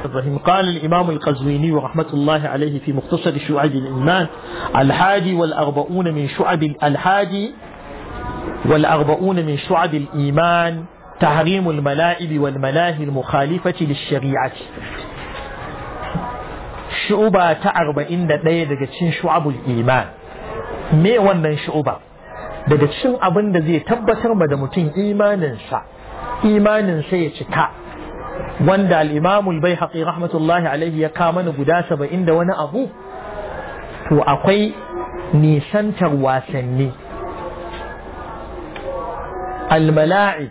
الرحيم قال الإمام القزويني رحمة الله عليه في مختصر شعب الإيمان الحادي والأربعون من شعب الحادي والأربعون من شعب الإيمان تحريم الملاعب والملاهي المخالفة للشريعة شعبة أربعين دقيقة دقيقة شعب الإيمان me wannan shu'uba daga cikin abin da zai tabbatar ma da mutum imaninsa imaninsa ya cika wanda al'imamul bai haƙi rahmatullahi alaihi ya kama ni guda saba'in da wani abu to akwai nisantar wasanni almala'i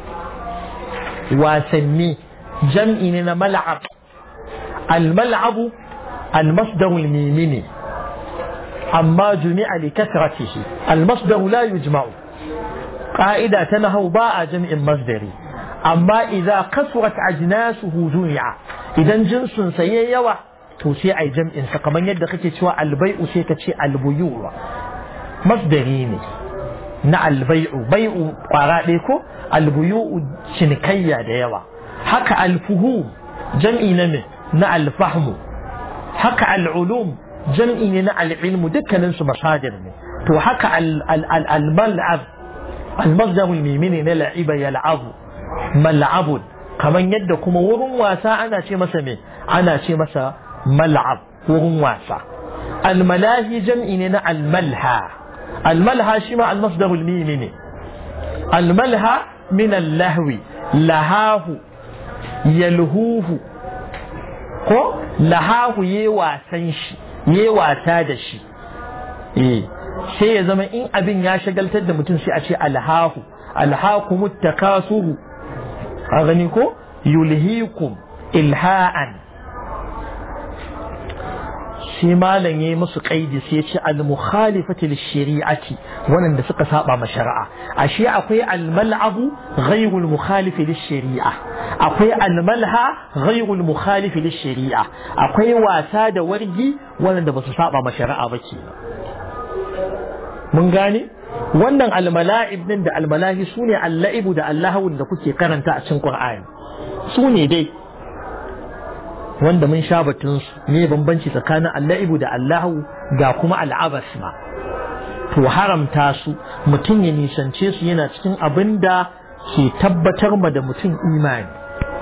wasanni jam'i ne na mal'ab almal'abu almasdarul mimini amma jumi'a li kasratihi almasdaru la yujma'u قاعدة تنهو باء جمع مصدري أما إذا كثرت أجناسه جمع إذا جنس سيي يوى توسي أي جمع سكمان يد كتي شوى البيع سيكتي البيوع مصدريني نا البيع بيع قراديكو البيوع شنكية ديوى حكى الفهوم جمع نمي نا الفهم حكى العلوم جمع نا العلم دكا ننسو مصادر تو حكى الملعب المصدر الميمين na la'iba yal'abu mal'abun kamar yadda kuma wurin wasa ana ce masa me ana ce masa mal'ab wurin wasa almalahi jam'i ne na almalha almalha shi ma almasdar almimi ne almalha min allahwi lahahu yalhuhu ko lahahu ye wasan shi ye wasa da shi eh sai ya zama in abin ya shagaltar da mutum sai a ce alhahu alhaku muttakasuru a gani ko yulhikum ilha'an shi malam yayi musu kaidi sai ya ce al-mukhalifati lish-shari'ati wannan suka saba ma shari'a ashe akwai al-mal'abu ghayru al-mukhalif lish-shari'a akwai al-malha ghayru al-mukhalif lish-shari'a akwai wasa da wargi wanda ba su saba ma shari'a ba kenan mun gane wannan almala'ib din da almalahi su ne alla'ibu da allahawun da kuke karanta a cikin qur'ani su ne dai wanda mun sha batun su ne bambanci tsakanin alla'ibu da allahu ga kuma al'abas ma to haramta su mutum ya nisance su yana cikin abin da ke tabbatar ma da mutum imani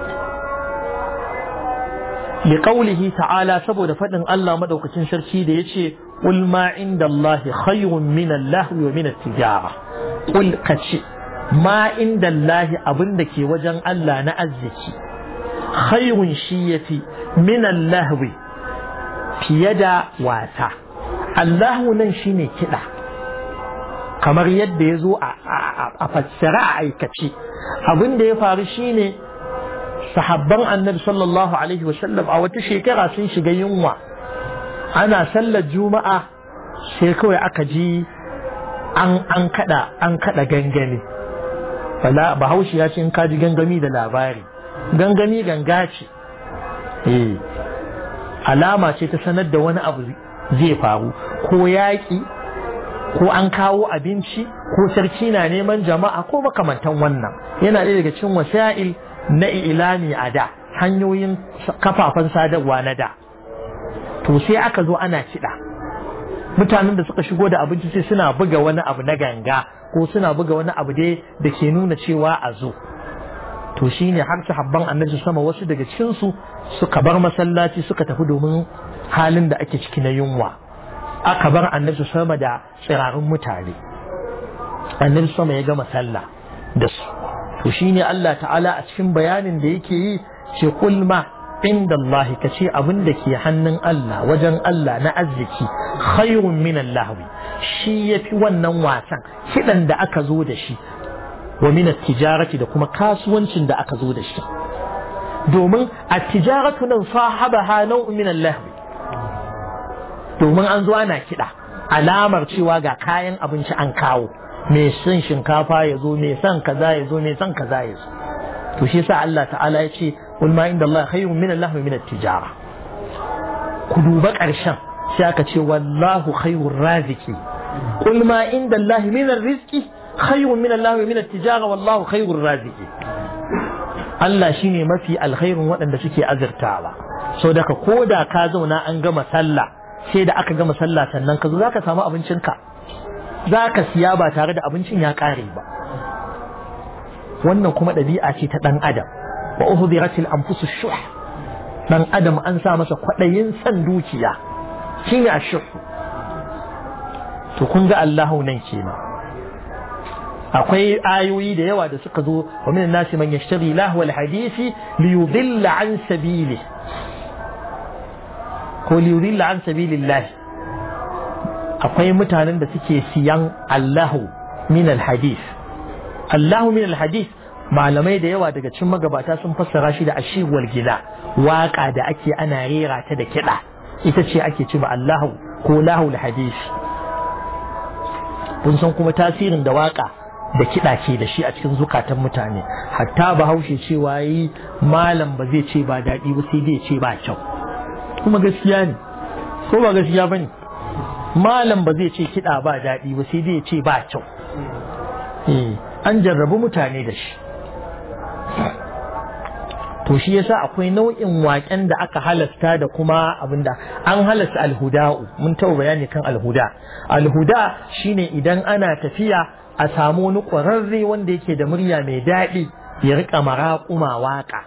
liqaulihi ta'ala saboda faɗin Allah madaukakin sarki da yace قل ما عند الله خير من اللهو ومن التجارة قل كتشي ما عند الله أبندك وجن الله نأزك خير شيتي من اللهو في يد واسع اللهو ننشيني كده kamar yadda ya zo a fassara a aikace abin da ya faru shine sahabban annabi sallallahu alaihi wasallam a wata shekara sun shiga yunwa ana sallar juma'a sai kawai aka ji an an kada an kada gangami bala bahaushe ya ce in ka ji gangami da labari gangami ganga ce eh alama ce ta sanar da wani abu zai faru ko yaƙi ko an kawo abinci ko sarki na neman jama'a ko makamantan wannan yana ɗaya daga cikin wasa'il na ilani a da hanyoyin kafafen sadarwa na da to sai aka zo ana kiɗa mutanen da suka shigo da abinci sai suna buga wani abu na ganga ko suna buga wani abu dai da ke nuna cewa a zo to shine har sahabban annabi sama wasu daga cikinsu suka bar masallaci suka tafi domin halin da ake ciki na yunwa aka bar annabi sama da tsirarin mutane annabi sama ya gama sallah da su to shine Allah ta'ala a cikin bayanin da yake yi ce kulma inda Allah ka ce abin da ke hannun Allah wajen Allah na arziki khairun min lahwi shi yafi wannan wasan kidan da aka zo da shi wa min tijarati da kuma kasuwancin da aka zo da shi domin at-tijaratu nan sahabaha nau'un min lahwi domin an zo ana kida alamar cewa ga kayan abinci an kawo mai son shinkafa ya zo mai son kaza ya zo mai son kaza ya zo to shi yasa Allah ta'ala ya ce قل ما عند الله خير من الله من التجارة كدوبا قرشان شاكا والله خير الرازق قل ما عند الله من الرزق خير من الله من التجارة والله خير الرازق Allah shine mafi alkhairin waɗanda suke azurtawa so daga ko da ka zauna an gama sallah sai da aka gama sallah sannan ka zo zaka samu abincinka zaka siya ba tare da abincin ya kare ba wannan kuma ɗabi'a ce ta ɗan adam wa uhdiratil anfusu shuh dan adam an sa masa kwaɗayin san dukiya shine ashuh to kun ga Allahu nan kenan akwai ayoyi da yawa da suka zo wa min nasi man yashtari lahu alhadisi li yudilla an sabili ko li yudilla an sabilillah akwai mutanen da suke siyan Allahu min alhadis Allahu min alhadis malamai da yawa daga cikin magabata sun fassara shi da ashir wal gina waka da ake ana rera ta da kiɗa ita ce ake ce ba Allahu ko lahu alhadis kun san kuma tasirin da waka da kiɗa ke da shi a cikin zukatan mutane hatta bahaushe cewa yi malam ba zai ce ba daɗi ba sai dai ce ba kyau kuma gaskiya ne ko ba gaskiya ba ne malam ba zai ce kiɗa ba daɗi ba sai dai ce ba kyau an jarrabu mutane da shi to shi yasa akwai nau'in waƙen da aka halasta da kuma abinda an halasta alhuda'u mun taɓa bayani kan alhuda alhuda shine idan ana tafiya a samu wani ƙwararre wanda yake da murya mai daɗi ya riƙa maraƙuma waƙa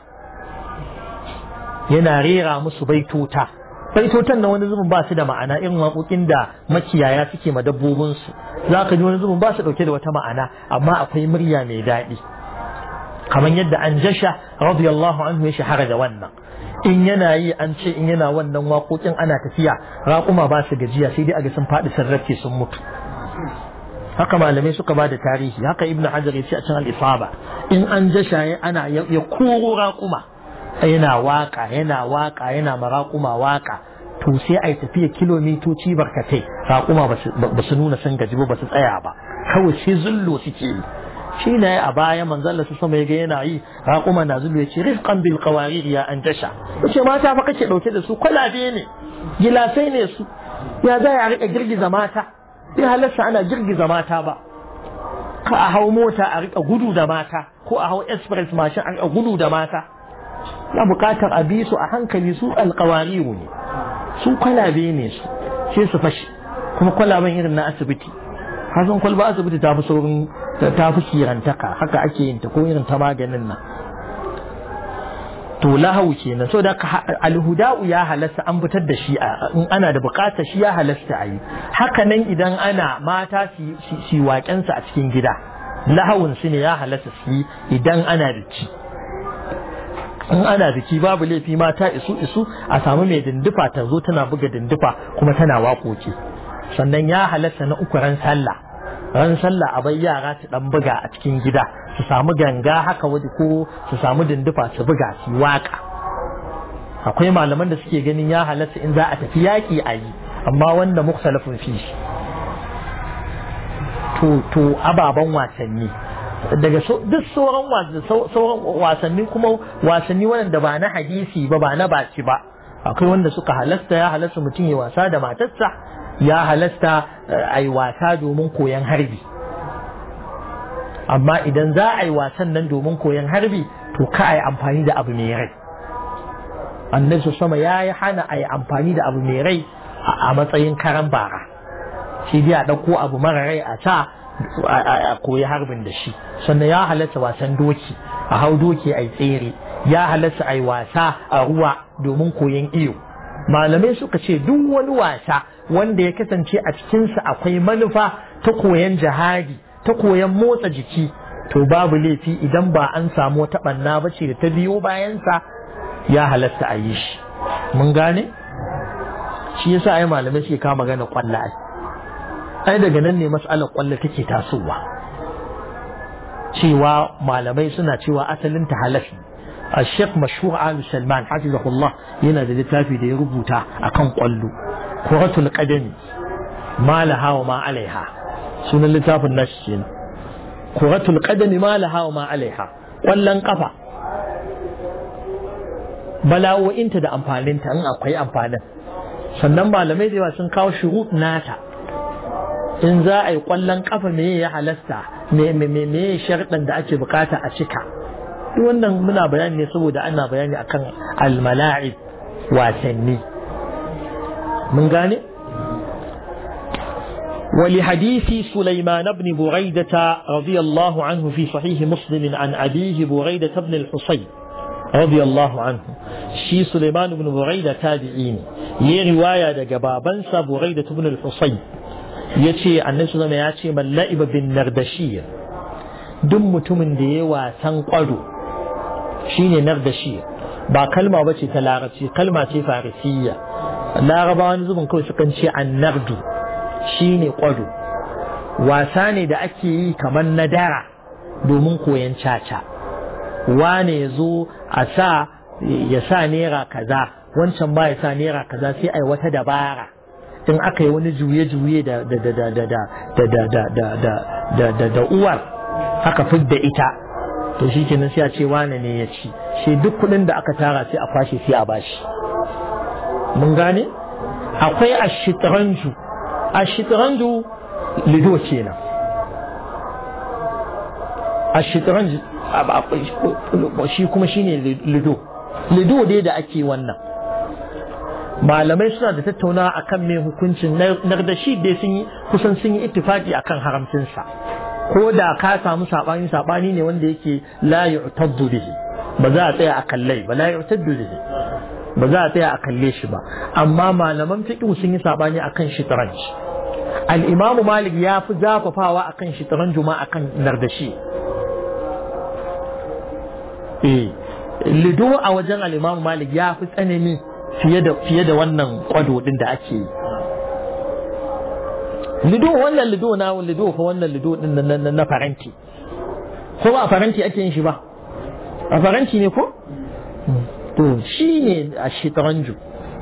yana rera musu baitota baitotan na wani zubin ba su da ma'ana irin waƙoƙin da makiyaya suke ma dabbobinsu za ka ji wani zubin ba su ɗauke da wata ma'ana amma akwai murya mai daɗi kamar yadda an jasha radiyallahu anhu ya shahara da wannan in yana yi an ce in yana wannan waƙoƙin ana tafiya raƙuma ba su gajiya sai dai a ga sun faɗi sun rafe sun mutu haka malamai suka ba da tarihi haka ibnu hajar ya ce a cikin al-isaba in an jasha ana ya koro raƙuma yana waka yana waka yana maraƙuma waka to sai a yi tafiya kilomitoci barkatai raƙuma ba su nuna sun gaji ba ba su tsaya ba kawai sai zullo suke yi shi ne a baya manzon su sama ya ga yana yi raƙuma na zullo ya ce rifqan bil qawarir ya an tasha yace mata fa kake dauke da su kwalabe ne gilasai ne su ya za ya rika girgiza mata bai halarsa ana girgiza mata ba ka a hau mota a rika gudu da mata ko a hau express mashin a rika gudu da mata na bukatar a bi su a hankali su alkawariru ne su kwalabe ne su sai su fashi kuma kwalaben irin na asibiti hasan kwalba asibiti ta fi saurin ta fi kirantaka haka ake yin ta ko irin ta maganin nan to lahau kenan so da alhuda'u ya halasta an fitar da shi in ana da bukatar shi ya halasta a yi haka nan idan ana mata su waƙensa a cikin gida lahawun su ne ya halasta su yi idan ana biki in ana biki babu laifi mata isu isu a samu mai dindufa ta zo tana buga dindufa kuma tana waƙoƙi sannan ya halasta na uku ran sallah ran sallah a bai yara su dan buga a cikin gida su samu ganga haka waje ko su samu dindufa su buga su waka akwai malaman da suke ganin ya halatta in za a tafi yaƙi a yi amma wanda muktalafin fi to to ababen wasanni daga duk sauran wasanni kuma wasanni wanda ba na hadisi ba ba na baci ba akwai wanda suka halasta ya halasta mutum ya wasa da matarsa ya halasta a yi wasa domin koyon harbi amma idan za a yi wasan nan domin koyon harbi to ka a yi amfani da abu mai rai annabi sama ya yi hana a yi amfani da abu mai rai a matsayin karan bara shi dai a ɗauko abu mara rai a sa a koyi harbin da shi sannan ya halatta wasan doki a hau doki a yi tsere ya halatta a yi wasa a ruwa domin koyon iyo malamai suka ce duk wani wasa wanda ya kasance a cikinsa akwai manufa ta koyon jihadi ta koyon motsa jiki to babu laifi idan ba an samu wata ɓanna ba ce da ta biyo bayansa ya halatta a yi shi mun gane shi yasa ai malamai suke kama magana kwalla ai ai daga nan ne mas'alar kwalla take tasowa cewa malamai suna cewa asalin ta halafi الشيخ مشهور آل سلمان حفظه الله ينا da littafi da ya rubuta akan kwallo kuratul qadami ma laha wa ma alaiha sunan littafin nashi kenan kuratul qadami ma laha wa ma alaiha kwallon kafa bala'o'inta da amfaninta in akwai amfanin sannan malamai da yawa sun kawo shurut nata in za a yi kwallon kafa me ya halasta me me me sharɗin da ake bukata a cika duk wannan muna bayani ne saboda ana bayani akan almala'ib wasanni mun gane ولحديث سليمان بن بريدة رضي الله عنه في صحيح مسلم عن أبيه بريدة بن الحصين رضي الله عنه شي سليمان بن بريدة تابعين يي رواية دقبابنسا بريدة بن الحصين يتي عن نفسه ما يتي من لعب بالنردشية دم متمن دي واسن قدو شيني نردشية ba kalma bace ta larabci kalma ce farisiyya larabawa wani zubin kawai sukan ce annardu shine kwado wasa ne da ake yi kamar na dara domin koyan caca wane ya zo a sa ya sa naira kaza wancan ba ya sa naira kaza sai ai wata dabara in aka yi wani juye-juye da da da da da da da da da da da da da uwar aka fidda ita to shi kenan sai a ce wane ne ya ci shi duk kuɗin da aka tara sai a kwashe sai a bashi mun gane akwai ashitranju ashitranju lido kenan ashitranju shi kuma shine lido lido dai da ake wannan malamai suna da tattauna akan mai hukuncin nardashi dai sun yi kusan sun yi ittifaki akan haramcinsa ko da ka samu sabani sabani ne wanda yake la yu'taddu bihi ba za a tsaya a kallai ba la yu'taddu bihi ba za a tsaya a kalle shi ba amma malaman fiqh sun yi sabani akan shitranj al-imam malik ya fi zafafawa akan shitranj ma akan nardashi eh lido a wajen al-imam malik ya fi tsanani fiye da fiye da wannan kwado din da ake yi lido wannan lido na lido fa wannan lido din na na faranti ko ba a faranti ake yin shi ba a faranti ne ko to shi ne a shitaranju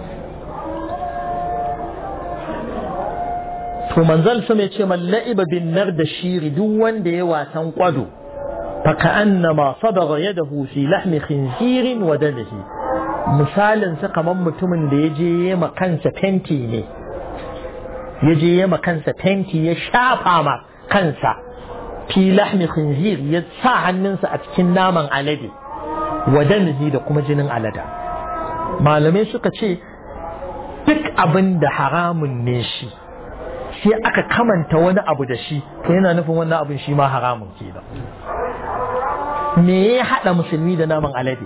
to manzal sama ya ce man la'iba bin nar da shiri duk wanda ya wasan kwado fa ka'annama sadara yadahu fi lahmi khinzirin wa damihi misalin sa kamar mutumin da ya je ma kansa fenti ne ya je ya kansa fenti ya shafa ma kansa fi lahmi khinzir ya sa hannunsa a cikin naman alade wa damihi da kuma jinin alada malamai suka ce duk abin da haramun ne shi sai aka kamanta wani abu da shi to yana nufin wannan abin shi ma haramun ke da me ya haɗa musulmi da naman alade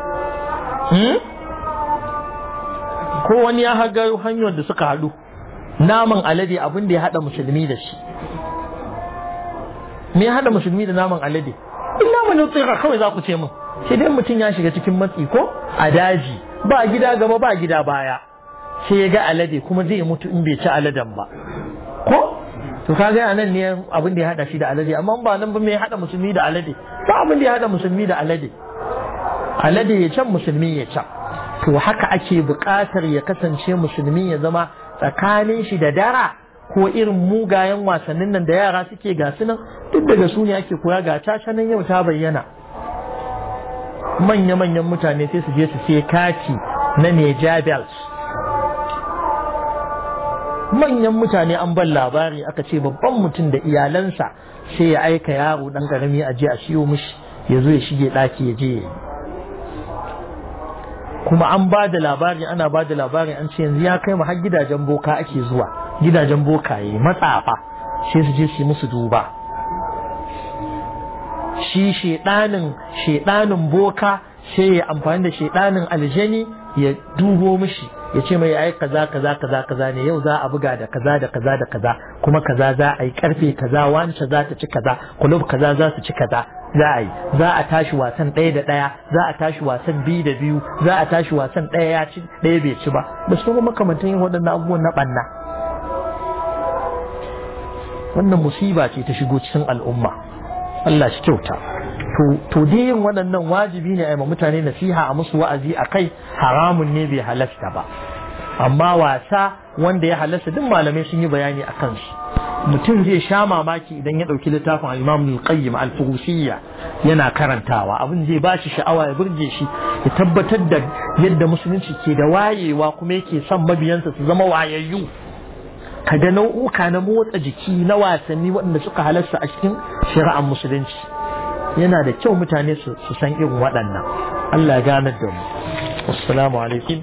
ko wani ya haga hanyar da suka haɗu naman alade abin da ya haɗa musulmi da shi me ya haɗa musulmi da naman alade illa man tsira kawai za ku ce min sai dai mutum ya shiga cikin matsi ko a daji ba gida gaba ba gida baya sai ya ga alade kuma zai mutu in bai ci aladen ba ko to kaga a nan ne abin da ya haɗa shi da alade amma ba nan ba me ya haɗa musulmi da alade ba abin da ya haɗa musulmi da alade alade ya can musulmi ya can to haka ake buƙatar ya kasance musulmi ya zama tsakanin shi da dara ko irin mugayen wasannin nan da yara suke gasu nan duk daga su ne ake koya ga caca nan yau ta bayyana manya-manyan mutane sai su je su sai kati na Neja Bells manyan mutane an ban labari aka ce babban mutum da iyalansa sai ya aika yaro dan karami a je a siyo mishi ya zo ya shige ɗaki ya je ya yi kuma an ba da labari ana ba da labari an ce yanzu ya kai mu har gidajen boka ake zuwa gidajen bokaye matsafa sai su je su yi musu duba shi shedanin shedanin boka sai ya amfani da shedanin aljani ya dubo mishi ya ce mai ai kaza kaza kaza kaza ne yau za a buga da kaza da kaza da kaza kuma kaza za a yi karfe kaza wance za ta ci kaza kulub kaza za su ci kaza za a yi za a tashi wasan ɗaya da ɗaya za a tashi wasan biyu da biyu za a tashi wasan ɗaya ya ci ɗaya bai ci ba da su makamantan yin waɗannan abubuwan na ɓanna wannan musiba ce ta shigo cikin al'umma Allah shi kyauta to dai yin waɗannan wajibi ne a yi mutane nasiha a musu wa'azi a kai haramun ne bai halasta ba amma wasa wanda ya halasta duk malamai sun yi bayani a kansu mutum zai sha mamaki idan ya ɗauki littafin al-imam al-qayyim al-fuhusiyya yana karantawa abin zai ba shi sha'awa ya burge shi ya tabbatar da yadda musulunci ke da wayewa kuma yake son mabiyansa su zama wayayyu kaga nau'uka na motsa jiki na wasanni waɗanda suka halasta a cikin shari'ar musulunci yana da kyau mutane su san irin waɗannan Allah ya ganar da mu assalamu alaikum